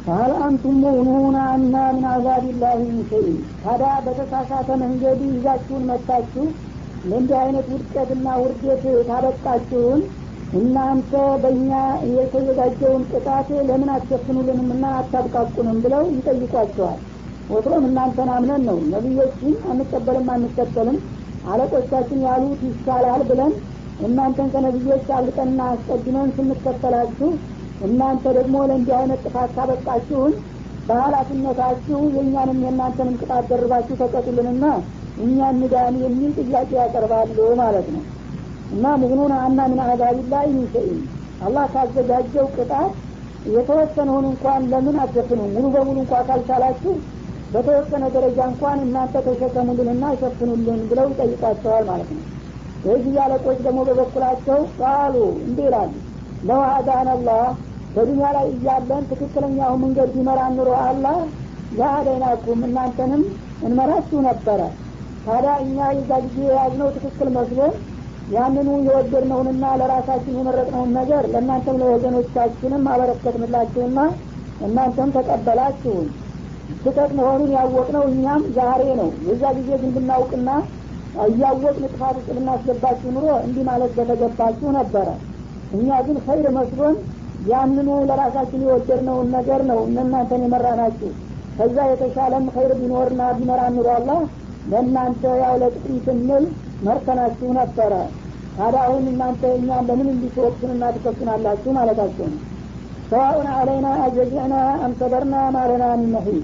ፈሀል አንቱም ሙእኑና አና ምን አዛቢላህ ምን ሸይን ታዲያ በተሳሳተ መንገድ ይዛችሁን መታችሁ ለእንዲህ አይነት ውድቀትና ውርደት ታበቃችሁን እናንተ በእኛ የተዘጋጀውን ቅጣት ለምን አትሸፍኑልንም እና አታብቃቁንም ብለው ይጠይቋቸዋል ወትሮም እናንተን አምነን ነው ነቢዮችን አንቀበልም አንከተልም አለቆቻችን ያሉት ይሻላል ብለን እናንተን ከነቢዮች አልቀና አስቀድመን ስንከተላችሁ እናንተ ደግሞ ለእንዲህ አይነት ጥፋት ካበቃችሁን በሀላፊነታችሁ የእኛንም የእናንተንም ቅጣት ደርባችሁ ተቀጡልንና እኛ እንዳን የሚል ጥያቄ ያቀርባሉ ማለት ነው እና ሙግኑን አና ምን አዛቢላህ ምን ሸይን አላህ ካዘጋጀው ቅጣት የተወሰነውን እንኳን ለምን አትሸፍኑ ሙሉ በሙሉ እንኳ ካልቻላችሁ በተወሰነ ደረጃ እንኳን እናንተ ተሸከሙልንና ሸፍኑልን ብለው ይጠይቋቸዋል ማለት ነው የዚህ አለቆች ደግሞ በበኩላቸው ቃሉ እንዲህ ይላሉ ለው አዳን አላህ በዱኒያ ላይ እያለን ትክክለኛው መንገድ ቢመራ ኑሮ አላህ ለአደይናኩም እናንተንም እንመራችሁ ነበረ ታዲያ እኛ የዛ ጊዜ የያዝነው ትክክል መስሎን ያንኑ የወደድነውንና ለራሳችን የመረጥነውን ነገር ለእናንተም ለወገኖቻችንም አበረከትንላችሁና እናንተም ተቀበላችሁን ስህተት መሆኑን ያወቅነው እኛም ዛሬ ነው የዛ ጊዜ ግን ብናውቅና እያወቅን ጥፋት ውስጥ ብናስገባችሁ ኑሮ እንዲህ ማለት በተገባችሁ ነበረ እኛ ግን ኸይር መስሎን ያንኑ ለራሳችን የወደድነውን ነገር ነው እናንተን የመራናችሁ ከዛ የተሻለም ኸይር ቢኖርና ቢመራ ኑሮ አላህ ለእናንተ ያው ለጥቅም ስንል መርከናችሁ ነበረ ታዲያ አሁን እናንተ እኛን ለምን እንዲትወቅሱንና ትከሱናላችሁ ማለታቸው ነው ሰዋኡን አለይና አጀዚዕና አምሰበርና ማለና ሚመሂድ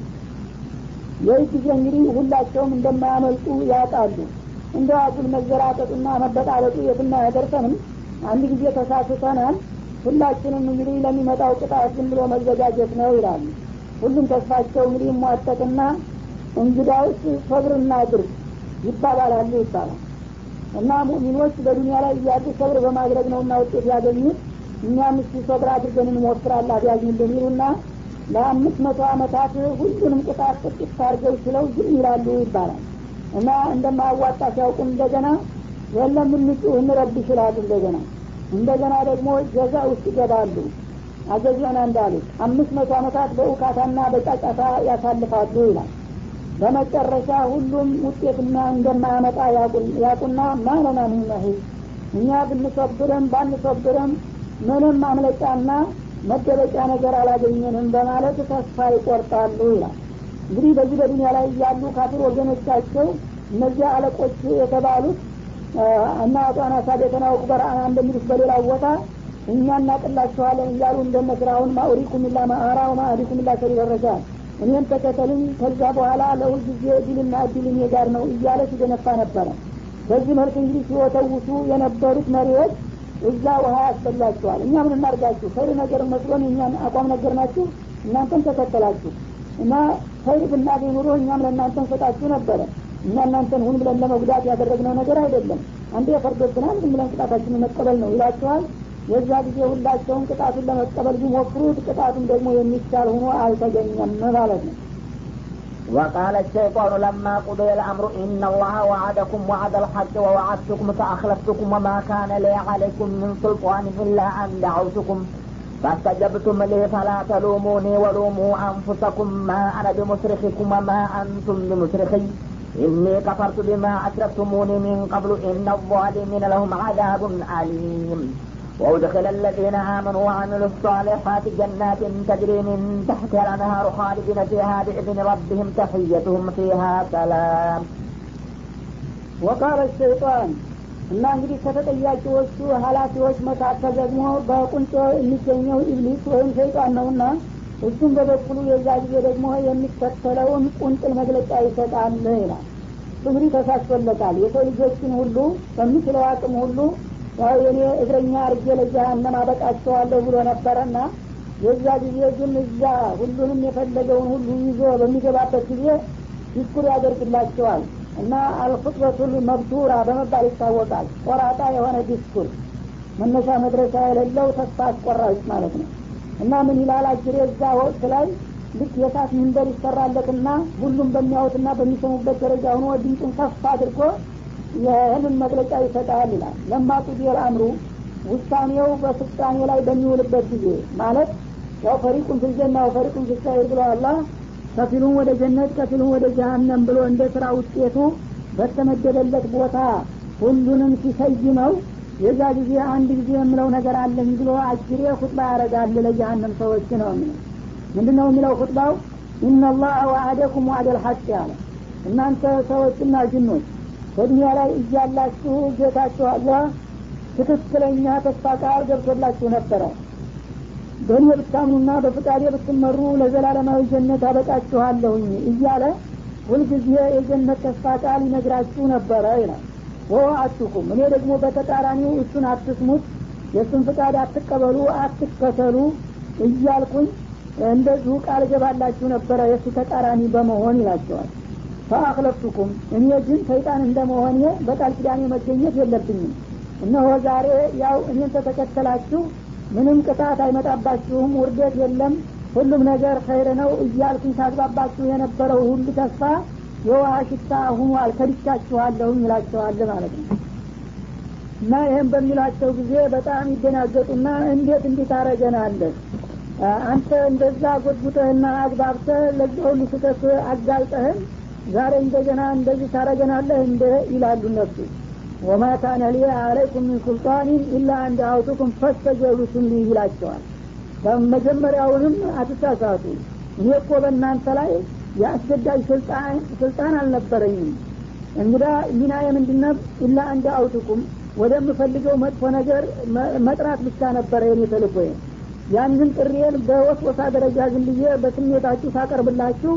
ይህ ጊዜ እንግዲህ ሁላቸውም እንደማያመልጡ ያውቃሉ እንደ አጉል መዘራጠጡና መበጣለጡ የትና ያደርሰንም አንድ ጊዜ ተሳስተናል ሁላችንም እንግዲህ ለሚመጣው ቅጣት ዝም ብሎ መዘጋጀት ነው ይላሉ ሁሉም ተስፋቸው እንግዲህ ሟጠቅና እንግዳውስ ሰብርና ድርግ ይባባላሉ ይባላል እና ሙእሚኖች በዱኒያ ላይ እያሉ ሰብር በማድረግ ነውና ውጤት ያገኙት እኛም እስቲ ሰብር አድርገን እንሞክራል አብያዝንልን ይሉና ለአምስት መቶ አመታት ሁሉንም ቅጣት ጥቂት አድርገው ችለው ዝም ይላሉ ይባላል እና እንደማያዋጣ ሲያውቁም እንደገና የለም እንጩህ እንረብ ይችላሉ እንደገና እንደገና ደግሞ ጀዛ ውስጥ ይገባሉ አዘዚያና እንዳሉት አምስት መቶ አመታት በእውካታና በጫጫታ ያሳልፋሉ ይላል በመጨረሻ ሁሉም ውጤትና እንደማያመጣ ያቁና ማለና ሚመሂል እኛ ብንሰብርም ባንሰብርም ምንም ማምለጫና መደበቂያ ነገር አላገኘንም በማለት ተስፋ ይቆርጣሉ ይላል እንግዲህ በዚህ በዱኒያ ላይ ያሉ ካፊር ወገኖቻቸው እነዚያ አለቆች የተባሉት እና አጧና ሳቤተና ወቁበርአና እንደሚሉት በሌላው ቦታ እኛ እናቅላችኋለን እያሉ እንደነ ፍራውን ማኡሪኩም ላ ማአራ ወማአዲኩም ላ ሰቢል ረሻድ እኔም ተከተልኝ ከዛ በኋላ ለሁል ጊዜ እድልና እድል እኔ ጋር ነው እያለ ሲገነፋ ነበረ በዚህ መልክ እንግዲህ ሲወተውሱ የነበሩት መሪዎች እዛ ውሀ ያስበላቸዋል እኛ ምን እናርጋችሁ ኸይር ነገር መስሎን የእኛን አቋም ነገር ናችሁ እናንተም ተከተላችሁ እና ኸይር ብናገኝ ኑሮ እኛም ለእናንተ እንሰጣችሁ ነበረ እኛ እናንተን ሁን ብለን ለመጉዳት ያደረግነው ነገር አይደለም አንዴ ፈርዶብናል ዝም ብለን ቅጣታችንን መቀበል ነው ይላችኋል የዛ ጊዜ ሁላቸውን ቅጣቱን ለመቀበል ቢሞክሩት ቅጣቱም ደግሞ የሚቻል ሆኖ አልተገኘም ማለት ነው وقال الشيطان لما قضي الأمر إن الله وعدكم وعد الحق ووعدتكم فأخلفتكم وما كان لي عليكم من سلطان إلا أن دعوتكم فاستجبتم لي فلا تلوموني ولوموا أنفسكم ما أنا بمصرخكم وما أنتم بمصرخي إني كفرت بما أشركتموني من قبل إن الظالمين لهم عذاب أليم وأدخل الذين آمنوا وعملوا الصالحات جنات تجري من تحتها الأنهار خالدين فيها بإذن ربهم تحيتهم فيها سلام ወቃለ ሸይጣን እና እንግዲህ ከተጠያቂዎቹ ሀላፊዎች መካከል ደግሞ በቁንጮ የሚገኘው ኢብሊስ ወይም ሸይጣን ነውና እሱም በበኩሉ የዛ ጊዜ ደግሞ የሚከተለውን ቁንጥል መግለጫ ይሰጣል ይላል እንግዲህ ተሳስቶለታል የሰው ልጆችን ሁሉ በሚችለው አቅም ሁሉ ያው የኔ እግረኛ አርጌ ለጀሃነም አበቃቸዋለሁ ብሎ ነበረና የዛ ጊዜ ግን እዛ ሁሉንም የፈለገውን ሁሉ ይዞ በሚገባበት ጊዜ ዲስኩር ያደርግላቸዋል እና አልፍጥበቱል መብቱራ በመባል ይታወቃል ቆራጣ የሆነ ዲስኩር መነሻ መድረሻ የሌለው ተስፋ አስቆራጭ ማለት ነው እና ምን ይላል አጅሬ እዛ ወቅት ላይ ልክ የሳት ምንበር ይሰራለትና ሁሉም በሚያዩትና በሚሰሙበት ደረጃ ሆኖ ድምፁን ከፍ አድርጎ ይህንን መግለጫ ይሰጣል ይላል ለማ ቁዲየል አምሩ ውሳኔው በፍጻሜ ላይ በሚውልበት ጊዜ ማለት ያው ፈሪቁን ፊልጀና ወፈሪቁን ፊልሳይር ብሎ አላህ ከፊሉን ወደ ጀነት ከፊሉን ወደ ጀሀነም ብሎ እንደ ስራ ውጤቱ በተመደበለት ቦታ ሁሉንም ሲሰይመው የዛ ጊዜ አንድ ጊዜ የምለው ነገር አለኝ ብሎ አጅሬ ሁጥባ ያደረጋል ለጀሀነም ሰዎች ነው የሚለው ምንድን ነው የሚለው ሁጥባው ኢነላህ ወአደኩም ዋዕደል ሐቅ ያለ እናንተ ሰዎችና ጅኖች በዱኒያ ላይ እያላችሁ ጌታችሁ አላህ ትክክለኛ ተስፋ ቃል ገብቶላችሁ ነበረ በእኔ ብታምኑና በፍቃዴ ብትመሩ ለዘላለማዊ ጀነት አበቃችኋለሁኝ እያለ ሁልጊዜ የጀነት ተስፋ ቃል ይነግራችሁ ነበረ ይላል ወዋአቱኩም እኔ ደግሞ በተቃራኒው እሱን አትስሙት የእሱን ፍቃድ አትቀበሉ አትከተሉ እያልኩኝ እንደዚሁ ቃል ገባላችሁ ነበረ የእሱ ተቃራኒ በመሆን ይላቸዋል ፈአክለፍቱኩም እኔ ግን ሰይጣን እንደመሆኔ በቃል ኪዳኔ መገኘት የለብኝም እነሆ ዛሬ ያው እኔን ተተከተላችሁ ምንም ቅጣት አይመጣባችሁም ውርደት የለም ሁሉም ነገር ኸይር ነው እያልኩኝ ታግባባችሁ የነበረው ሁሉ ተስፋ የውሃ ሽታ ሁኗል ከድቻችኋለሁኝ ይላቸዋል ማለት ነው እና ይህም በሚላቸው ጊዜ በጣም ይደናገጡና እንዴት እንዲህ ታረገናለህ አንተ እንደዛ ጎድጉጠህና አግባብተህ ለዚህ ሁሉ ስህተት አጋልጠህን ዛሬ እንደገና እንደዚህ ታረገናለህ እንደ ይላሉ እነሱ ወማ ካነ ሊ አለይኩም ምን ሱልጣኒን ኢላ አን ደአውቱኩም ፈስተጀብቱም ሊ ይላቸዋል መጀመሪያውንም አትሳሳቱ እኔ እኮ በእናንተ ላይ የአስገዳጅ ስልጣን አልነበረኝም እንግዳ ሚናዬ ምንድነው ኢላ አን ደአውቱኩም ወደምፈልገው መጥፎ ነገር መጥራት ብቻ ነበረ የኔ ተልኮዬ ያንን ጥሪዬን በወስወሳ ደረጃ ዝም ብዬ በስሜታችሁ ሳቀርብላችሁ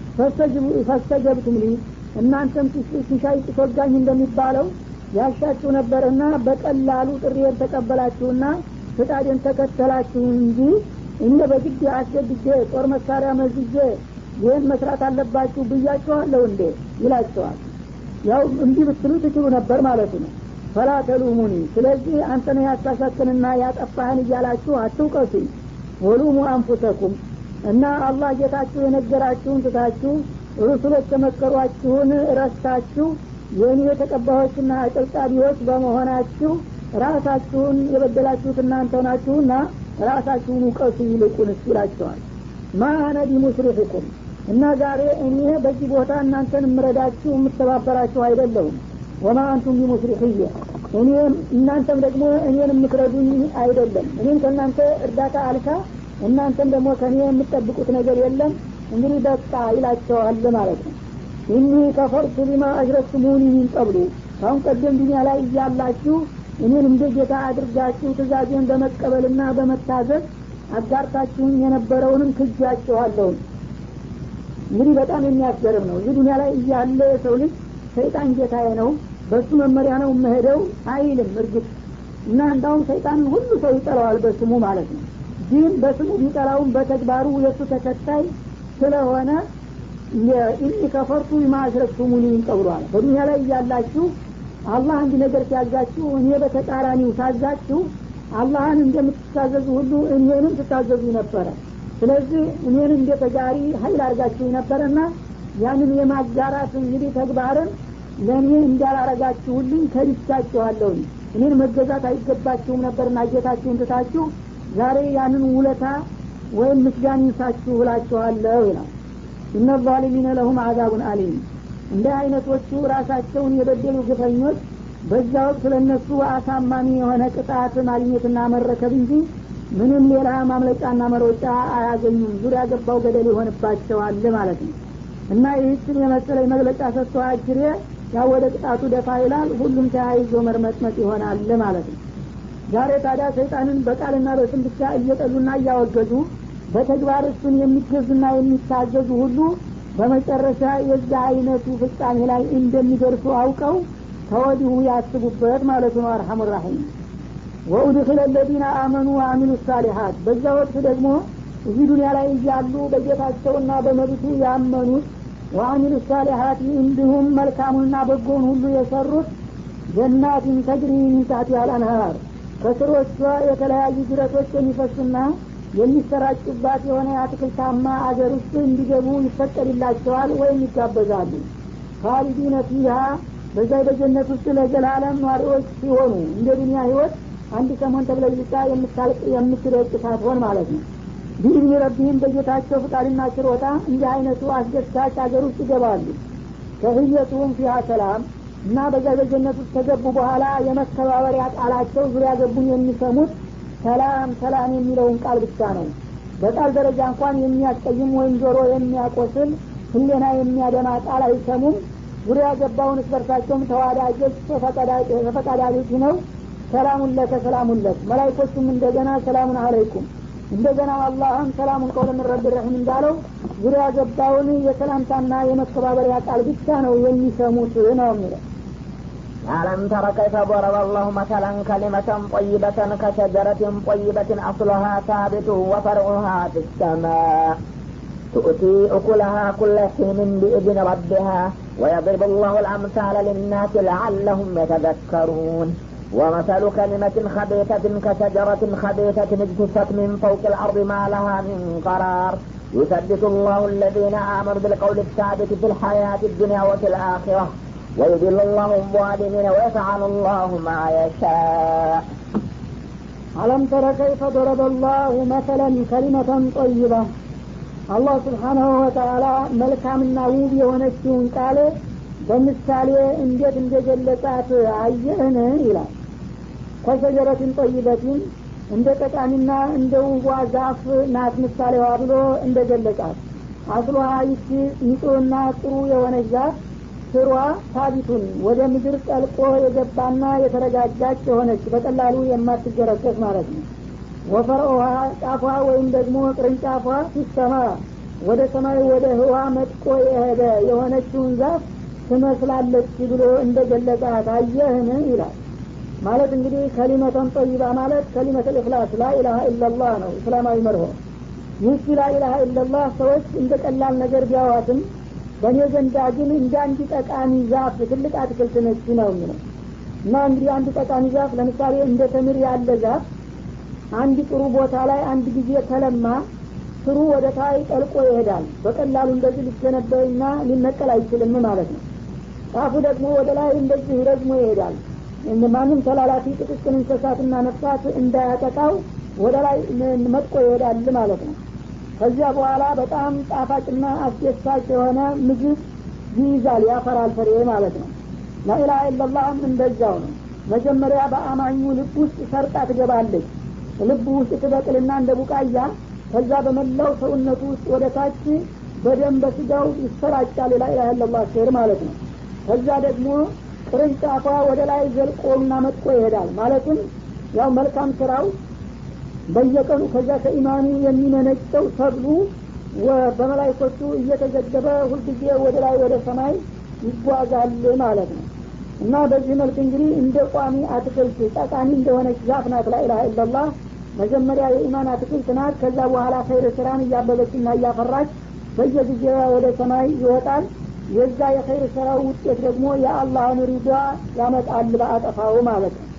ፈስተጀብቱም ሊ እናንተም ሲሻይ ጭቶጋኝ እንደሚባለው ያሻችሁ ነበርና በቀላሉ ጥሪዬን ተቀበላችሁና ፍቃዴን ተከተላችሁ እንጂ እንደ በግድ አስገድጄ ጦር መሳሪያ መዝጄ ይህን መስራት አለባችሁ ብያችኋለሁ እንዴ ይላቸዋል ያው እንዲህ ብትሉ ትችሉ ነበር ማለት ነው ፈላ ተሉሙኒ ስለዚህ አንተነ ያሳሳትንና ያጠፋህን እያላችሁ አትውቀሱኝ ወሉሙ አንፉሰኩም እና አላህ ጌታችሁ የነገራችሁን ትታችሁ ሩሱሎች የመከሯችሁን ረስታችሁ የእኔ ተቀባዮችና አጨብጫቢዎች በመሆናችሁ ራሳችሁን የበደላችሁት እናንተ ናችሁና ራሳችሁን ውቀሱ ይልቁንስ ይላቸዋል ማ አነ ቢሙስሪሕኩም እና ዛሬ እኔ በዚህ ቦታ እናንተን የምረዳችሁ የምተባበራችሁ አይደለሁም ወማ አንቱም ቢሙስሪሕየ እኔም እናንተም ደግሞ እኔን የምትረዱኝ አይደለም እኔም ከእናንተ እርዳታ አልካ እናንተም ደግሞ ከእኔ የምትጠብቁት ነገር የለም እንግዲህ በቃ ይላቸዋል ማለት ነው ኢኒ ከፈርቱ ቢማ አሽረክቱሙኒ ሚን ቀብሉ ካሁን ቀደም ዱኒያ ላይ እያላችሁ እኔን እንደ ጌታ አድርጋችሁ ትእዛዜን በመቀበልና በመታዘዝ አጋርታችሁኝ የነበረውንም ክጃችኋለሁን እንግዲህ በጣም የሚያስገርም ነው እዚህ ዱኒያ ላይ እያለ የሰው ልጅ ሰይጣን ጌታዬ ነው በሱ መመሪያ ነው መሄደው አይልም እርግጥ እና እንዳውም ሰይጣንን ሁሉ ሰው ይጠላዋል በስሙ ማለት ነው ግን በስሙ ቢጠላውም በተግባሩ የእሱ ተከታይ ስለሆነ ኢኒ ከፈርቱ ቢማ አሽረክቱሙኒ ቀብሏል በዱኒያ ላይ እያላችሁ አላህ አንድ ነገር ሲያዛችሁ እኔ በተቃራኒው ሳዛችሁ አላህን እንደምትታዘዙ ሁሉ እኔንም ትታዘዙ ነበረ ስለዚህ እኔን እንደ ተጋሪ ሀይል አድርጋችሁ ነበረና ያንን የማጋራት እንግዲህ ተግባርን ለእኔ እንዳላረጋችሁልኝ ከድቻችኋለሁኝ እኔን መገዛት አይገባችሁም ነበርና ጌታችሁን ትታችሁ ዛሬ ያንን ውለታ ወይም ምስጋን ይንሳችሁ ብላችኋለሁ ይላል እነ ዛሊሚነ ለሁም አዛቡን አሊም እንደ አይነቶቹ ራሳቸውን የበደሉ ግፈኞች በዛ ወቅት ለእነሱ አሳማሚ የሆነ ቅጣት ማግኘትና መረከብ እንጂ ምንም ሌላ ማምለጫና መሮጫ አያገኙም ዙሪያ ገባው ገደል ይሆንባቸዋል ማለት ነው እና ይህችን የመሰለ መግለጫ ሰጥቶ አጅሬ ያው ወደ ቅጣቱ ደፋ ይላል ሁሉም ተያይዞ መርመጥመጥ ይሆናል ማለት ነው ዛሬ ታዲያ ሰይጣንን በቃልና በስም ብቻ እየጠሉና እያወገዙ በተግባር እሱን የሚገዙና የሚታዘዙ ሁሉ በመጨረሻ የዛ አይነቱ ፍጻሜ ላይ እንደሚደርሱ አውቀው ከወዲሁ ያስቡበት ማለት ነው አርሐሙ ራሒም ወኡድክለ ለዚነ አመኑ ወአሚሉ ሳሊሓት በዛ ወቅት ደግሞ እዚህ ዱኒያ ላይ እያሉ በጌታቸውና በመብቱ ያመኑት ወአሚሉ ሳሊሓት እንዲሁም መልካሙንና በጎን ሁሉ የሰሩት ጀናትን ተጅሪ ሚን ታሕቲሃ አልአንሃር ከስሮቿ የተለያዩ ጅረቶች የሚፈሱና የሚሰራጩባት የሆነ የአትክልታማ አገር ውስጥ እንዲገቡ ይፈቀድላቸዋል ወይም ይጋበዛሉ ካሊዲነ ፊሃ በዛ በጀነት ውስጥ ለዘላለም ኗሪዎች ሲሆኑ እንደ ዱኒያ ህይወት አንድ ሰሞን ተብለይታ የምታልቅ የምትደቅ ሳትሆን ማለት ነው ቢኢዝኒ ረቢህም በጌታቸው ፍቃድና ችሮታ እንዲህ አይነቱ አስደሳች ሀገር ውስጥ ይገባሉ ከህየቱም ፊሃ ሰላም እና በዛ በጀነት ውስጥ ከገቡ በኋላ የመከባበሪያ ቃላቸው ዙሪያ ገቡን የሚሰሙት ሰላም ሰላም የሚለውን ቃል ብቻ ነው በቃል ደረጃ እንኳን የሚያስቀይም ወይም ጆሮ የሚያቆስል ህሌና የሚያደማ ቃል አይሰሙም ዙሪያ ገባውን እስበርሳቸውም ተዋዳጆች ተፈቃዳጆች ነው ሰላሙን ለከ ሰላሙን ለክ መላይኮቹም እንደገና ሰላሙን አለይኩም እንደገና አላህም ሰላሙን ቀውለ ምን ረቢ ረሒም እንዳለው ዙሪያ ገባውን የሰላምታና የመከባበሪያ ቃል ብቻ ነው የሚሰሙት ነው የሚለው ألم تر كيف ضرب الله مثلا كلمة طيبة كشجرة طيبة أصلها ثابت وفرعها في السماء تؤتي أكلها كل حين بإذن ربها ويضرب الله الأمثال للناس لعلهم يتذكرون ومثل كلمة خبيثة كشجرة خبيثة اجتثت من فوق الأرض ما لها من قرار يثبت الله الذين آمنوا بالقول الثابت في الحياة الدنيا وفي الآخرة ويذل الله الظالمين ويفعل الله ما يشاء ألم تر كيف ضرب الله مثلا كلمة طيبة አላህ ስብሓናሁ ወተአላ መልካምና ውብ የሆነችውን ቃል በምሳሌ እንዴት እንደገለጻት አየህን ይላል ከሸጀረትን ጠይበትን እንደ ጠቃሚና እንደ ውቧ ዛፍ ናት ምሳሌዋ ብሎ እንደ ገለጻት አስሏ ይቺ ንጹህና ጥሩ የሆነች ዛፍ ስሯ ሳቢቱን ወደ ምድር ጠልቆ የገባና የተረጋጋች የሆነች በቀላሉ የማትገረሰስ ማለት ነው ወፈርኦሃ ጫፏ ወይም ደግሞ ቅርንጫፏ ሲሰማ ወደ ሰማይ ወደ ህዋ መጥቆ የሄደ የሆነችውን ዛፍ ትመስላለች ብሎ እንደ ገለጻት አየህን ይላል ማለት እንግዲህ ከሊመተን ጠይባ ማለት ከሊመተ ልእክላስ ላኢላሀ ኢላላህ ነው እስላማዊ መርሆ ይህቺ ላኢላሀ ኢላላህ ሰዎች እንደ ቀላል ነገር ቢያዋትም በእኔ ዘንዳ ግን እንደ አንድ ጠቃሚ ዛፍ ትልቅ አትክልት ነች ነው የሚለው እና እንግዲህ አንድ ጠቃሚ ዛፍ ለምሳሌ እንደ ተምር ያለ ዛፍ አንድ ጥሩ ቦታ ላይ አንድ ጊዜ ከለማ ስሩ ወደ ታይ ጠልቆ ይሄዳል በቀላሉ እንደዚህ ሊገነበይና ሊነቀል አይችልም ማለት ነው ጫፉ ደግሞ ወደ ላይ እንደዚህ ረዝሞ ይሄዳል ማንም ተላላፊ ጥቅቅን እንስሳትና ነፍሳት እንዳያጠቃው ወደ ላይ መጥቆ ይሄዳል ማለት ነው ከዚያ በኋላ በጣም ጣፋጭና አስደሳች የሆነ ምግብ ይይዛል ያፈራል ፍሬ ማለት ነው ላኢላሀ ኢላላህም እንደዛው ነው መጀመሪያ በአማኙ ልብ ውስጥ ሰርጣ ትገባለች ልብ ውስጥ ትበቅልና እንደ ቡቃያ ከዛ በመላው ሰውነቱ ውስጥ ወደ ታች በደም በስጋው ይሰራጫል ላኢላሀ ኢላላህ ሼር ማለት ነው ከዛ ደግሞ ቅርንጫፏ ወደ ላይ ዘልቆና መጥቆ ይሄዳል ማለትም ያው መልካም ስራው በየቀኑ ከዛ ከኢማኑ የሚመነጨው ሰብሉ በመላይኮቹ እየተዘገበ ሁልጊዜ ወደ ላይ ወደ ሰማይ ይጓዛል ማለት ነው እና በዚህ መልክ እንግዲህ እንደ ቋሚ አትክልት ጠቃሚ እንደሆነች ዛፍ ናት ላኢላሀ ኢላላህ መጀመሪያ የኢማን አትክልት ናት ከዛ በኋላ ኸይር ስራን እያበበችና እያፈራች በየጊዜ ወደ ሰማይ ይወጣል የዛ የኸይር ስራው ውጤት ደግሞ የአላህን ሪዷ ያመጣል በአጠፋው ማለት ነው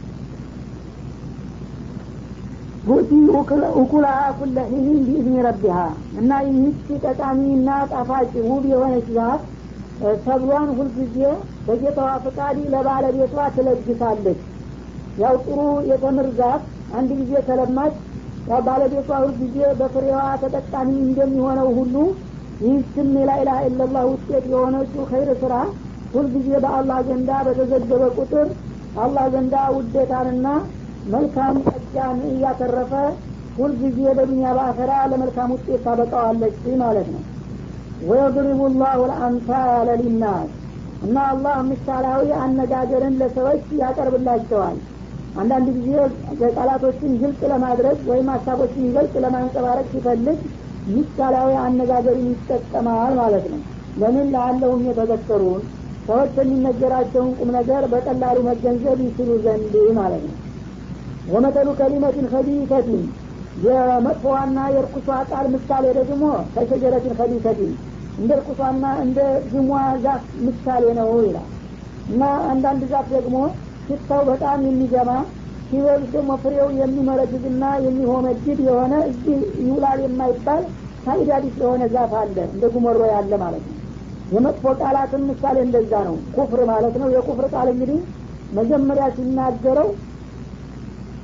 ቱእቲ ኡኩላሃ ኩለ ሒኒን ቢኢዝኒ ረቢሃ እና ይህች ጠቃሚና ጣፋጭ ውብ የሆነች ዛፍ ሰብሏን ሁልጊዜ በጌታዋ ፍቃድ ለባለቤቷ ትለግሳለች ያው ጥሩ የተምር ዛፍ አንድ ጊዜ ከለማች ያው ባለቤቷ ሁልጊዜ በፍሬዋ ተጠቃሚ እንደሚሆነው ሁሉ ይህችም የላኢላሀ ኢላላህ ውጤት የሆነችው ኸይር ስራ ሁልጊዜ በአላህ ዘንዳ በተዘገበ ቁጥር አላህ ዘንዳ ውዴታንና መልካም ጸጋን እያተረፈ ሁልጊዜ በዱኒያ በአኸራ ለመልካም ውጤት ታበቃዋለች ማለት ነው ወየድሪቡ ላሁ ልአምሳለ ሊናስ እና አላህ ምሳሌያዊ አነጋገርን ለሰዎች ያቀርብላቸዋል አንዳንድ ጊዜ ቃላቶችን ግልጽ ለማድረግ ወይም ሀሳቦችን ይገልጽ ለማንጸባረቅ ሲፈልግ ምሳሌያዊ አነጋገርን ይጠቀማል ማለት ነው ለምን ለአለሁም የተዘከሩን ሰዎች የሚነገራቸውን ቁም ነገር በቀላሉ መገንዘብ ይችሉ ዘንድ ማለት ነው ወመተሉ ከሊመትን ከቢተትን የመጥፎዋና የርኩሷ ቃል ምሳሌ ደግሞ ከሸጀረትን ከቢተትን እንደ እርኩሷና እንደ ግሟ ዛፍ ምሳሌ ነው ይላል እና አንዳንድ ዛፍ ደግሞ ሽታው በጣም የሚገማ ሲበሉት ደግሞ ፍሬው የሚመረግዝና የሚሆመድድ የሆነ እዚህ ይውላል የማይባል ሳይዳዲስ የሆነ ዛፍ አለ እንደ ጉመሮ ያለ ማለት ነው የመጥፎ ቃላትን ምሳሌ እንደዛ ነው ኩፍር ማለት ነው የኩፍር ቃል እንግዲህ መጀመሪያ ሲናገረው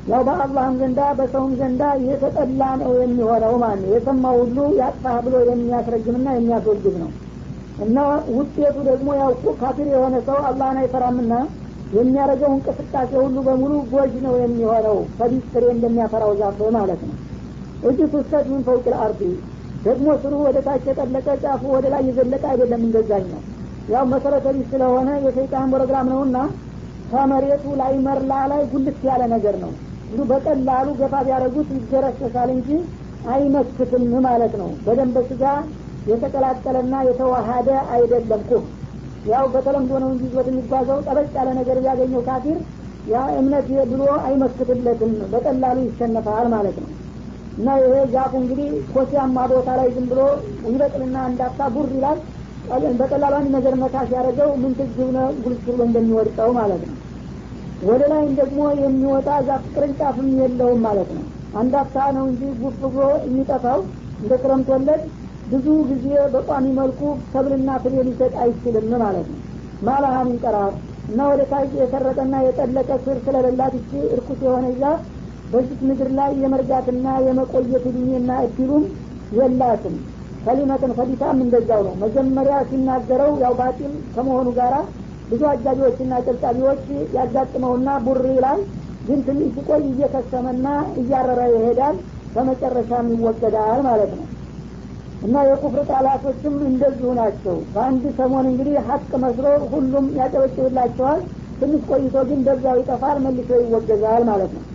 ያው በአላህም ዘንዳ በሰውም ዘንዳ የተጠላ ነው የሚሆነው ማለት ነው የሰማ ሁሉ ያጥፋህ ብሎ የሚያስረግምና የሚያስወግድ ነው እና ውጤቱ ደግሞ ያው ካፊር የሆነ ሰው አላህን አይፈራምና የሚያደርገው እንቅስቃሴ ሁሉ በሙሉ ጎጅ ነው የሚሆነው ከቢስ ፍሬ እንደሚያፈራው ዛፍ ማለት ነው እጅ ቱሰት ምን ፈውቅል አርዲ ደግሞ ስሩ ወደ ታች የጠለቀ ጫፉ ወደ ላይ የዘለቀ አይደለም እንደዛኝ ነው ያው መሰረተ ቢስ ስለሆነ የሰይጣን ፕሮግራም ነውና ከመሬቱ ላይ መርላ ላይ ጉልት ያለ ነገር ነው እንዱ በቀላሉ ገፋ ቢያደረጉት ይገረሰሳል እንጂ አይመክትም ማለት ነው በደንብ ስጋ የተቀላቀለና የተዋሃደ አይደለም ኩፍ ያው በተለምዶ ነው እንጂ ይዞት የሚጓዘው ጠበቅ ያለ ነገር ቢያገኘው ካፊር ያ እምነት ብሎ አይመክትለትም በቀላሉ ይሸነፋል ማለት ነው እና ይሄ ዛፉ እንግዲህ ኮሲያማ ቦታ ላይ ዝም ብሎ ይበቅልና እንዳታ ቡር ይላል በቀላሉ አንድ ነገር መታ ሲያደረገው ምን ትግብነ ጉልስ ብሎ እንደሚወድቀው ማለት ነው ወደ ላይም ደግሞ የሚወጣ ዛፍ ቅርንጫፍም የለውም ማለት ነው አንድ አፍታ ነው እንጂ ጉፍ ብሎ የሚጠፋው እንደ ክረምት ወለድ ብዙ ጊዜ በቋሚ መልኩ ሰብልና ፍሬ ሊሰጥ አይችልም ማለት ነው ማላሃ ምን ቀራር እና ወደ ታች የሰረጠና የጠለቀ ስር ስለሌላት እቺ እርኩስ የሆነ ዛፍ በዚች ምድር ላይ የመርጋትና የመቆየት እድሜና እድሉም የላትም ከሊመትን ከዲታም እንደዛው ነው መጀመሪያ ሲናገረው ያው ባጢል ከመሆኑ ጋራ ብዙ አጃቢዎችና ጨብጫቢዎች ያጋጥመውና ቡሪ ላይ ግን ትንሽ ሲቆይ እየከሰመና እያረረ ይሄዳል በመጨረሻም ይወገዳል ማለት ነው እና የኩፍር ቃላቶችም እንደዚሁ ናቸው በአንድ ሰሞን እንግዲህ ሀቅ መስሎ ሁሉም ያጨበጭብላቸዋል ትንሽ ቆይቶ ግን በዛው ይጠፋል መልሶ ይወገዛል ማለት ነው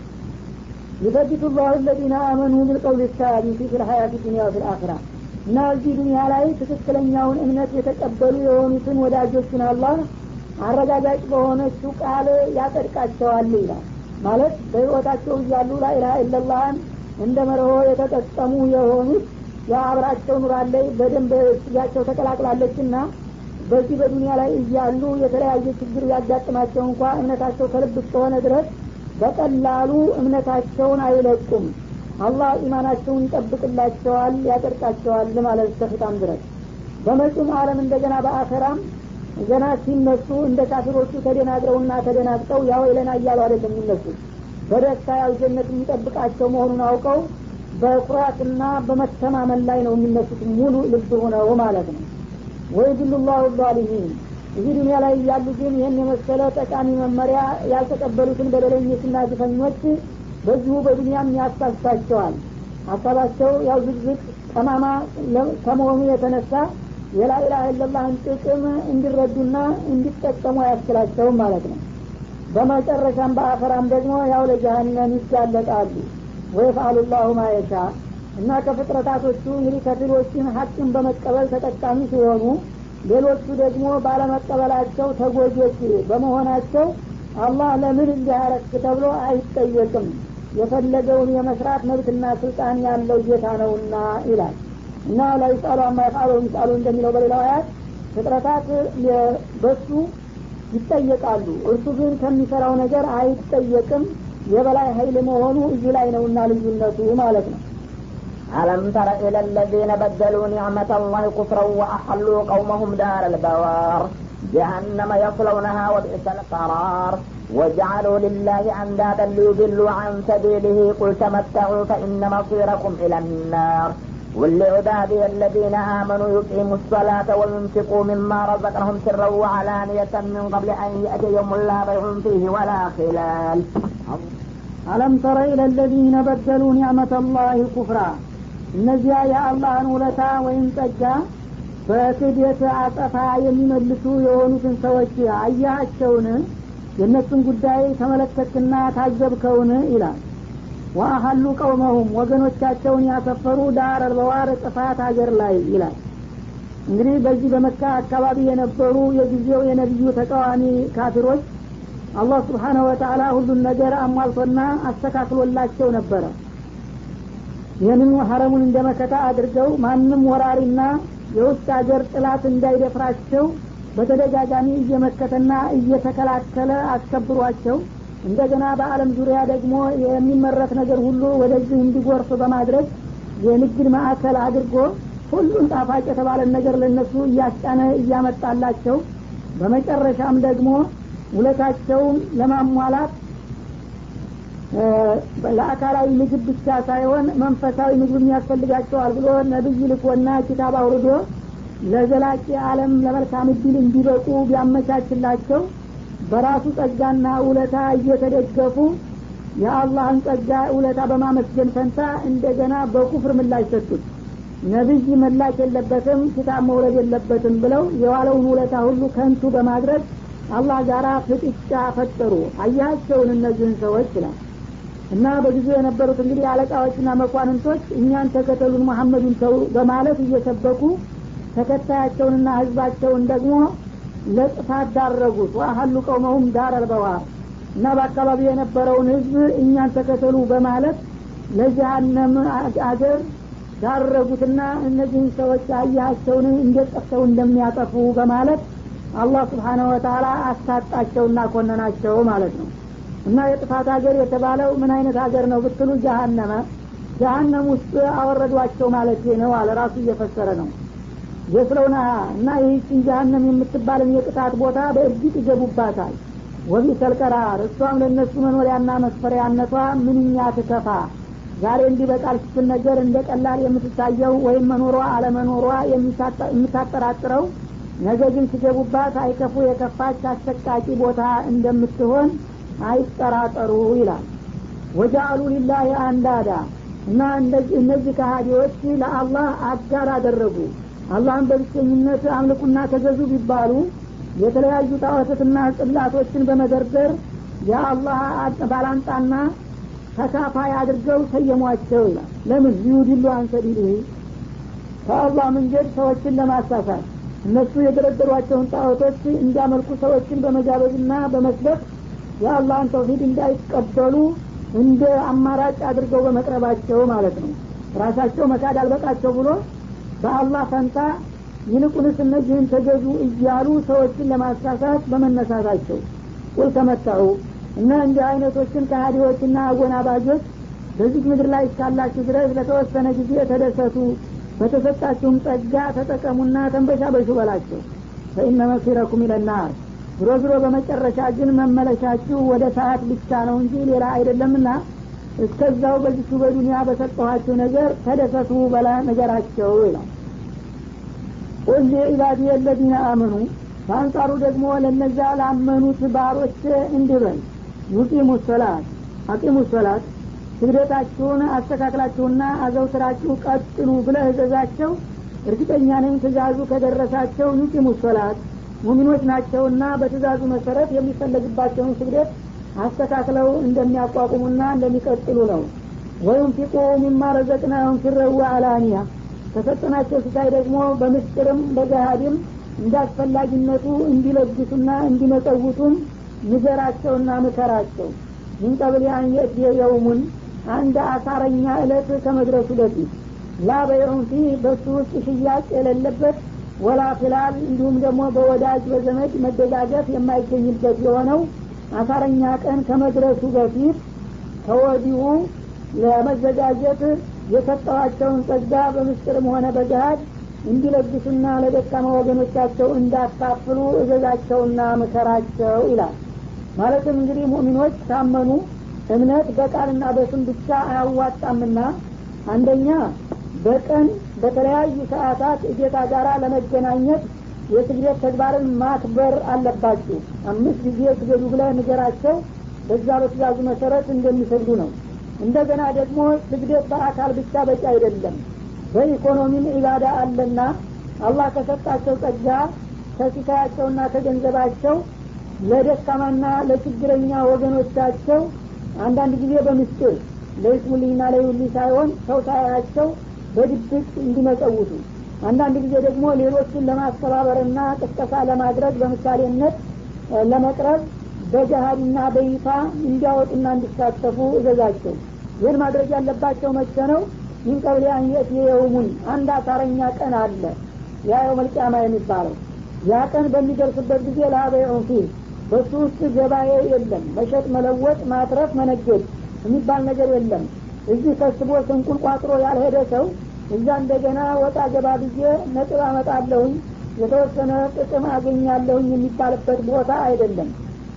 ዩሰቢቱ ላሁ ለዚነ አመኑ ብልቀውል ሳቢቲ ፊ ልሀያት ዱኒያ ወፊ ልአክራ እና እዚህ ዱኒያ ላይ ትክክለኛውን እምነት የተቀበሉ የሆኑትን ወዳጆችን አላህ አረጋጋጭ በሆነችው ቃል ያጸድቃቸዋል ይላል ማለት በህይወታቸው እያሉ ላኢላሀ ኢለላህን እንደ መርሆ የተጠቀሙ የሆኑት የአብራቸው ኑራለይ በደንብ ስጋቸው ተቀላቅላለች ና በዚህ በዱኒያ ላይ እያሉ የተለያየ ችግር ያጋጥማቸው እንኳ እምነታቸው ከልብ እስከሆነ ድረስ በቀላሉ እምነታቸውን አይለቁም አላህ ኢማናቸውን ይጠብቅላቸዋል ያጠርቃቸዋል ማለት እስከፍታም ድረስ በመጪውም አለም እንደገና በአኸራም ገና ሲነሱ እንደ ካፊሮቹ ተደናግረውና ተደናግጠው ያው ይለና እያሉ አይደለም የሚነሱት በደስታ ያው ጀነት የሚጠብቃቸው መሆኑን አውቀው በኩራትና በመተማመን ላይ ነው የሚነሱት ሙሉ ልብ ሆነው ማለት ነው ወይ ድሉ ላሁ ዛሊሚን እዚህ ዱኒያ ላይ እያሉ ግን ይህን የመሰለ ጠቃሚ መመሪያ ያልተቀበሉትን በደለኞችና ግፈኞች በዚሁ በዱኒያም ያሳስታቸዋል ሀሳባቸው ያው ዝግዝግ ጠማማ ከመሆኑ የተነሳ የላኢላha ኢለላህን ጥቅም እንዲረዱና እንዲጠቀሙ አያስችላቸውም ማለት ነው በመጨረሻም በአፈራም ደግሞ ያው ለጀሀነም ይጋለጣሉ ወየፍአሉ ላሁ ማየሻ እና ከፍጥረታቶቹ እንግዲህ ከፊሎችን ሀቅን በመቀበል ተጠቃሚ ሲሆኑ ሌሎቹ ደግሞ ባለመቀበላቸው ተጎጆች በመሆናቸው አላህ ለምን እንዲያረክ ተብሎ አይጠየቅም የፈለገውን የመስራት መብትና ስልጣን ያለው ጌታ ነውና ይላል እና ላይሳሉ አማ የፍአሉ ሚሳሉ እንደሚለው በሌላው አያት ፍጥረታት በሱ ይጠየቃሉ እርሱ ግን ከሚሰራው ነገር አይጠየቅም የበላይ ሀይል መሆኑ እዚህ ላይ ነውና ልዩነቱ ማለት ነው ألم تر إلى الذين بدلوا نعمة الله كفرا وأحلوا قومهم دار البوار جهنم يصلونها وبئس القرار وجعلوا لله أندادا ليضلوا عن سبيله قل تمتعوا فإن مصيركم إلى النار ولعبادي الذين آمنوا يقيموا الصلاة وينفقوا مما رزقناهم سرا وعلانية من قبل أن يأتي يوم لا بيع فيه ولا خلال አለም ተረ ኢለ ለዚነ በደሉ ኒዕመተ ላህ ኩፍራ እነዚያ የአላህን ውለታ ወይም ጸጋ በክደት አጸፋ የሚመልሱ የሆኑትን ሰዎች አያቸውን የእነሱን ጉዳይ ተመለከትና ታዘብከውን ይላል ወአሀሉ ቀውመሁም ወገኖቻቸውን ያሰፈሩ ዳር አልበዋር ጥፋት ሀገር ላይ ይላል እንግዲህ በዚህ በመካ አካባቢ የነበሩ የጊዜው የነቢዩ ተቃዋሚ ካፊሮች አላህ ስብሓነሁ ወተአላ ሁሉን ነገር አሟልቶና አስተካክሎላቸው ነበረ ይህንን ሀረሙን እንደ መከታ አድርገው ማንም ወራሪና የውስጥ ሀገር ጥላት እንዳይደፍራቸው በተደጋጋሚ እየመከተና እየተከላከለ አስከብሯቸው እንደገና በአለም ዙሪያ ደግሞ የሚመረት ነገር ሁሉ ወደዚህ እንዲጎርፍ በማድረግ የንግድ ማዕከል አድርጎ ሁሉን ጣፋጭ የተባለን ነገር ለነሱ እያስጫነ እያመጣላቸው በመጨረሻም ደግሞ ውለታቸውን ለማሟላት ለአካላዊ ምግብ ብቻ ሳይሆን መንፈሳዊ ምግብ ያስፈልጋቸዋል ብሎ ነብይ ልኮና ኪታብ አውርዶ ለዘላቂ አለም ለመልካም እድል እንዲበቁ ቢያመቻችላቸው በራሱ ጸጋና ውለታ እየተደገፉ የአላህን ጸጋ ውለታ በማመስገን ፈንታ እንደገና በኩፍር ምላሽ ሰጡት ነቢይ መላክ የለበትም ኪታብ መውረድ የለበትም ብለው የዋለውን ውለታ ሁሉ ከንቱ በማድረግ አላህ ጋራ ፍጥጫ ፈጠሩ አያቸውን እነዚህን ሰዎች ይላል እና በጊዜው የነበሩት እንግዲህ አለቃዎችና መኳንንቶች እኛን ተከተሉን መሐመዱን ተው በማለት እየሰበኩ ተከታያቸውንና ህዝባቸውን ደግሞ ለጥፋት ዳረጉት ዋሀሉ ቀውመሁም ዳር አልበዋር እና በአካባቢው የነበረውን ህዝብ እኛን ተከተሉ በማለት ለጀሀነም አገር ዳረጉትና እነዚህን ሰዎች አያቸውን እንዴት ጠፍተው እንደሚያጠፉ በማለት አላህ ስብሓነሁ ወተላ አሳጣቸውና ኮነናቸው ማለት ነው እና የጥፋት ሀገር የተባለው ምን አይነት ሀገር ነው ብትሉ ጀሀነመ ጀሀነም ውስጥ አወረዷቸው ማለት ነው አለ ራሱ እየፈሰረ ነው የስለውና እና ይህችን ጀሀነም የምትባልን የቅጣት ቦታ በእርግጥ ይገቡባታል ወቢሰል ቀራር እሷም ለእነሱ መኖሪያና መስፈሪያነቷ ምንኛ ትከፋ ዛሬ እንዲህ በቃል ስትነገር እንደ ቀላል የምትታየው ወይም መኖሯ አለመኖሯ የምታጠራጥረው ነገ ግን ሲገቡባት አይከፉ የከፋች አሰቃቂ ቦታ እንደምትሆን አይጠራጠሩ ይላል ወጃአሉ ሊላህ አንዳዳ እና እነዚህ ከሃዲዎች ለአላህ አጋር አደረጉ አላህን በብቸኝነት አምልኩና ተገዙ ቢባሉ የተለያዩ ጣዖታትና ጽላቶችን በመደርደር የአላህ ባላንጣና ተካፋይ አድርገው ሰየሟቸው ይላል ለምን ሊዩድሉ አንሰቢልህ ከአላህ መንገድ ሰዎችን ለማሳሳት እነሱ የደረደሯቸውን ጣዖቶች እንዲያመልኩ ሰዎችን በመጋበዝና በመስበክ የአላህን ተውሂድ እንዳይቀበሉ እንደ አማራጭ አድርገው በመቅረባቸው ማለት ነው ራሳቸው መካድ አልበቃቸው ብሎ በአላህ ፈንታ ይልቁንስ እነዚህን ተገዙ እያሉ ሰዎችን ለማሳሳት በመነሳታቸው ቁል ተመታሁ እና እንዲህ አይነቶችን ከሀዲዎችና አጎናባጆች በዚህ ምድር ላይ እስካላችሁ ድረስ ለተወሰነ ጊዜ ተደሰቱ በተሰጣችሁም ጸጋ ተጠቀሙና ተንበሻበሹ በላቸው ፈኢነ መሲረኩም ይለናር ዝሮ ዝሮ በመጨረሻ ግን መመለሻችሁ ወደ ሰዓት ብቻ ነው እንጂ ሌላ አይደለምና እስከዛው በዚቹ በዱኒያ በሰጠኋችሁ ነገር ተደሰቱ በላ ነገራቸው ይላል ቁል ዒባዲ የለዚነ አመኑ በአንጻሩ ደግሞ ለነዛ ላመኑት ባሮች እንዲበል ዩቂሙ ሶላት አቂሙ ሶላት ስግደታችሁን አስተካክላችሁና አዘውትራችሁ ቀጥሉ ብለህ እዘዛቸው እርግጠኛ ነኝ ትእዛዙ ከደረሳቸው ዩቂሙ ሶላት ሙሚኖች ናቸውና በትእዛዙ መሰረት የሚፈለግባቸውን ስግደት አስተካክለው እንደሚያቋቁሙና እንደሚቀጥሉ ነው ወይም ፊቁ ሚማ ረዘቅናሁም ሲረዋ አላኒያ ከሰጠናቸው ስታይ ደግሞ በምስጢርም በገሃድም እንዳስፈላጊነቱ እንዲለግሱና እንዲመጸውቱም ንገራቸውና ምከራቸው ምን ቀብል ያን የእትየ የውሙን አንድ አሳረኛ እለት ከመድረሱ በፊት ላ በየውን ፊህ በሱ ውስጥ ሽያጭ የሌለበት ወላ ፍላል እንዲሁም ደግሞ በወዳጅ በዘመድ መደጋገፍ የማይገኝበት የሆነው አሳረኛ ቀን ከመድረሱ በፊት ከወዲሁ ለመዘጋጀት የሰጠዋቸውን ጸጋ በምስጢርም ሆነ በገሃድ እንዲለግሱና ለደካማ ወገኖቻቸው እንዳካፍሉ እዘዛቸውና ምከራቸው ይላል ማለትም እንግዲህ ሙእሚኖች ታመኑ እምነት በቃልና በስም ብቻ አያዋጣምና አንደኛ በቀን በተለያዩ ሰዓታት እጌታ ጋራ ለመገናኘት የስግደት ተግባርን ማክበር አለባችሁ አምስት ጊዜ ስገዱ ብለ ንገራቸው በዛ በትእዛዙ መሰረት እንደሚሰግዱ ነው እንደገና ደግሞ ስግደት በአካል ብቻ በቂ አይደለም በኢኮኖሚም ኢባዳ አለና አላህ ከሰጣቸው ጸጋ ከሲሳያቸውና ከገንዘባቸው ለደካማና ለችግረኛ ወገኖቻቸው አንዳንድ ጊዜ በምስጢር ለይስሙልኝና ለይውሊ ሳይሆን ሰው ሳያቸው በድብቅ እንዲመጸውቱ አንዳንድ ጊዜ ደግሞ ሌሎችን ለማስተባበርና ቅስቀሳ ለማድረግ በምሳሌነት ለመቅረብ በገሃድና በይፋ እንዲያወጡና እንዲሳተፉ እዘዛቸው ይህን ማድረግ ያለባቸው መቼ ነው ይህን ቀብሌ አንየት የውሙን አንድ አሳረኛ ቀን አለ ያ የው መልቅያማ የሚባለው ያ ቀን በሚደርስበት ጊዜ ለአበየውን ፊል በሱ ውስጥ ገባኤ የለም መሸጥ መለወጥ ማትረፍ መነገድ የሚባል ነገር የለም እዚህ ከስቦ ስንቁል ቋጥሮ ያልሄደ ሰው እዛ እንደገና ወጣ ገባ ብዬ ነጥብ አመጣለሁኝ የተወሰነ ጥቅም አገኛለሁኝ የሚባልበት ቦታ አይደለም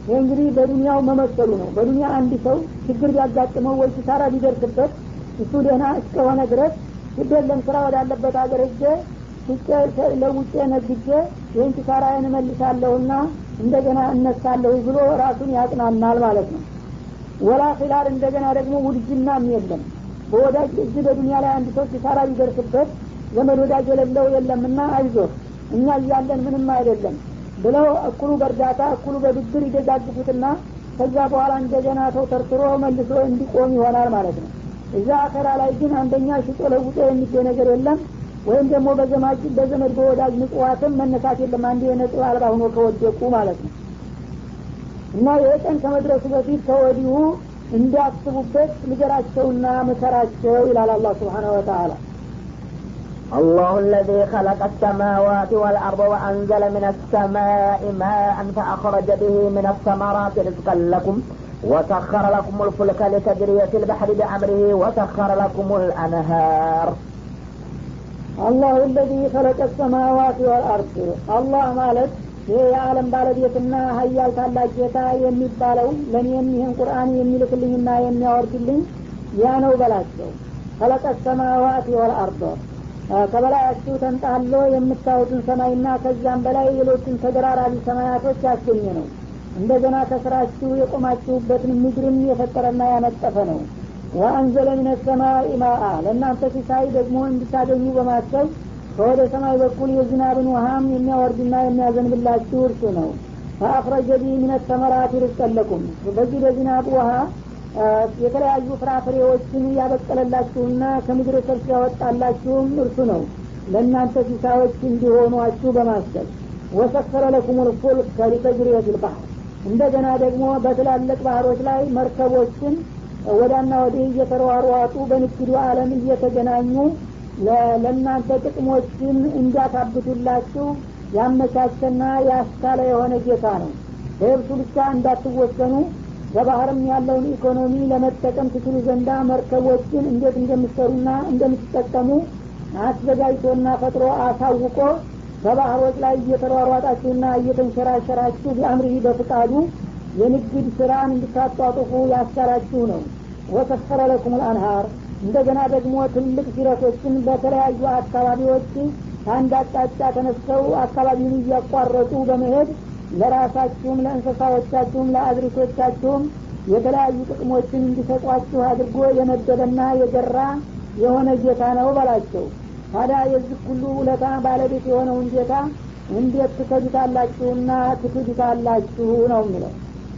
ይህ እንግዲህ በዱንያው መመሰሉ ነው በዱንያ አንድ ሰው ችግር ቢያጋጥመው ወይ ኪሳራ ቢደርስበት እሱ ደህና እስከሆነ ድረስ ግደለም ስራ ወዳለበት ሀገር ሄጄ ሽጬ ለውጬ ነግጄ ይህን ኪሳራዬን እመልሳለሁና እንደገና እነሳለሁ ብሎ ራሱን ያጽናናል ማለት ነው ወላ ኪላል እንደገና ደግሞ ውድጅናም የለም በወዳጅ እዚህ በዱንያ ላይ አንድ ሰው ኪሳራ ቢደርስበት ዘመድ ወዳጅ የሌለው የለምና አይዞህ እኛ እያለን ምንም አይደለም ብለው እኩሉ በእርዳታ እኩሉ በብድር ይደጋግፉትና ከዛ በኋላ እንደገና ሰው ተርትሮ መልሶ እንዲቆም ይሆናል ማለት ነው እዛ አከራ ላይ ግን አንደኛ ሽጦ ለውጦ የሚገኝ ነገር የለም ወይም ደግሞ በዘማጅ በዘመድ በወዳጅ ምጽዋትም መነሳት የለም አንድ የነጥብ አልባ ሆኖ ከወደቁ ማለት ነው እና ይህ ቀን ከመድረሱ በፊት ከወዲሁ እንዲያስቡበት ንገራቸውና ምከራቸው ይላል አላህ ስብሓነ ወተአላ الله الذي خلق السماوات والأرض وأنزل من السماء ماء فأخرج به من الثمرات رزقا لكم وسخر لكم الفلك لتجري في البحر بأمره وسخر لكم الأنهار አላሁ ለዚ ከለቀ ሰማዋት ወልአርድ አላህ ማለት ይህ የዓለም ባለቤትና ሀያል ታላቅ ጌታ የሚባለው ለእኔም ይህን ቁርአን የሚልክልኝና የሚያወርድልኝ ያ ነው በላቸው ከለቀ ሰማዋት ወልአርድ ከበላያችሁ ተንጣሎ የምታዩትን ሰማይና ከዚያም በላይ ሌሎችን ተደራራቢ ሰማያቶች ያስገኘ ነው እንደገና ከስራችሁ የቆማችሁበትን ምድርን የፈጠረና ያነጠፈ ነው ወአንዘለ ምን ሰማይ ማአ ለእናንተ ሲሳይ ደግሞ እንድታገኙ በማሰብ ከወደ ሰማይ በኩል የዝናብን ውሃም የሚያወርድና የሚያዘንብላችሁ እርሱ ነው ፈአፍረጀ ቢ ምን ተመራት ርዝቀለኩም በዚህ በዝናብ ውሃ የተለያዩ ፍራፍሬዎችን ያበቀለላችሁና ከምድር ሰብስ ያወጣላችሁም እርሱ ነው ለእናንተ ሲሳዮች እንዲሆኗችሁ በማሰብ ወሰከረ ለኩም ልፉልክ ሊተጅሪየት ልባህር እንደገና ደግሞ በትላልቅ ባህሮች ላይ መርከቦችን ወዳና ወዲህ እየተሯሯጡ በንግዱ አለም እየተገናኙ ለእናንተ ጥቅሞችን እንዲያካብቱላችሁ ያመቻቸና ያስቻለ የሆነ ጌታ ነው በየብሱ ብቻ እንዳትወሰኑ በባህርም ያለውን ኢኮኖሚ ለመጠቀም ትችሉ ዘንዳ መርከቦችን እንዴት እንደምትሰሩና እንደምትጠቀሙ አዘጋጅቶና ፈጥሮ አሳውቆ በባህሮች ላይ እየተሯሯጣችሁና እየተንሸራሸራችሁ ቢአምሪህ በፍቃዱ የንግድ ስራን እንድታጧጥፉ ያስቻላችሁ ነው ወሰፈረ ለኩም ልአንሃር እንደገና ደግሞ ትልቅ ሲረቶችን በተለያዩ አካባቢዎች ከአንድ አቅጣጫ ተነስተው አካባቢውን እያቋረጡ በመሄድ ለራሳችሁም ለእንስሳዎቻችሁም ለአዝሪቶቻችሁም የተለያዩ ጥቅሞችን እንዲሰጧችሁ አድርጎ የመደበና የገራ የሆነ ጌታ ነው በላቸው ታዲያ የዚህ ሁሉ ውለታ ባለቤት የሆነውን ጌታ እንዴት ትከዱታላችሁና ትክዱታላችሁ ነው የሚለው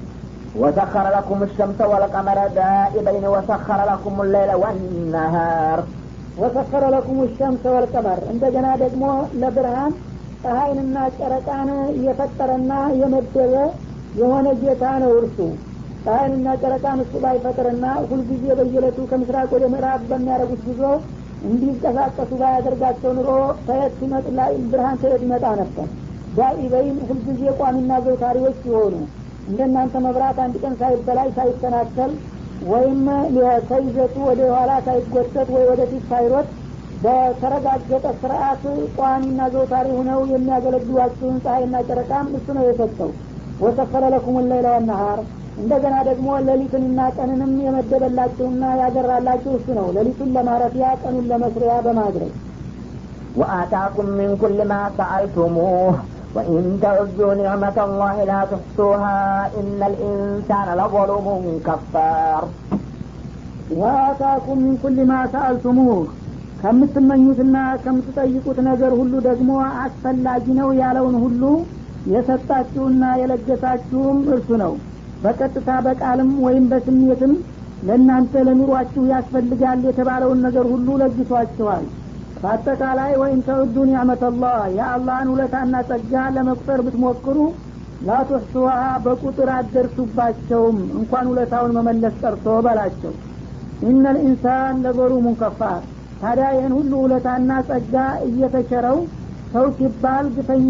وسخر لكم الشمس والقمر دائبين وسخر لكم الليل والنهار ወሰከረ ለኩም ሸምሰ ወልቀመር እንደገና ደግሞ ለብርሃን ፀሐይንና ጨረቃን የፈጠረና የመደበ የሆነ ጌታ ነው እርሱ ፀሐይንና ጨረቃን እሱ ባይፈጥርና ሁልጊዜ በየለቱ ከምስራቅ ወደ ምዕራብ በሚያደርጉት ጉዞ እንዲንቀሳቀሱ ባያደርጋቸው ኑሮ ከየት ሲመጥላ ብርሃን ከየት ይመጣ ነበር ዳኢበይን ሁልጊዜ ቋሚና ዘውታሪዎች ሲሆኑ እንደናንተ መብራት አንድ ቀን ሳይበላይ ሳይሰናከል ወይም ከይዘቱ ወደ ኋላ ሳይጎተት ወይ ወደፊት ሳይሮጥ በተረጋገጠ ስርአት ቋሚና ዘውታሪ ሁነው የሚያገለግሏችሁን ፀሐይና ጨረቃም እሱ ነው የሰጠው ወሰፈረ ለኩም ለይለ ወነሃር እንደገና ደግሞ ሌሊትንና ቀንንም የመደበላችሁና ያገራላችሁ እሱ ነው ሌሊቱን ለማረፊያ ቀኑን ለመስሪያ በማድረግ وآتاكم من كل ما سألتموه وإن تعدوا نعمة الله لا تحصوها إن الإنسان لظلوم كفار ወአታኩም ሚን ኩል ማ ሰአልቱሙህ ከምትመኙትና ከምትጠይቁት ነገር ሁሉ ደግሞ አስፈላጊ ነው ያለውን ሁሉ የሰጣችሁና የለገሳችሁም እርሱ ነው በቀጥታ በቃልም ወይም በስሜትም ለእናንተ ለኑሯችሁ ያስፈልጋል የተባለውን ነገር ሁሉ ለግሷችኋል በአጠቃላይ ወይም ተዕዱ ኒዕመተላህ የአላህን ውለታና ጸጋ ለመቁጠር ብትሞክሩ ላቱሕሱሃ በቁጥር አደርሱባቸውም እንኳን ውለታውን መመለስ ቀርቶ በላቸው ኢነ ልኢንሳን ለዘሉሙን ከፋር ታዲያ ይህን ሁሉ ውለታና ጸጋ እየተቸረው ሰው ሲባል ግፈኛ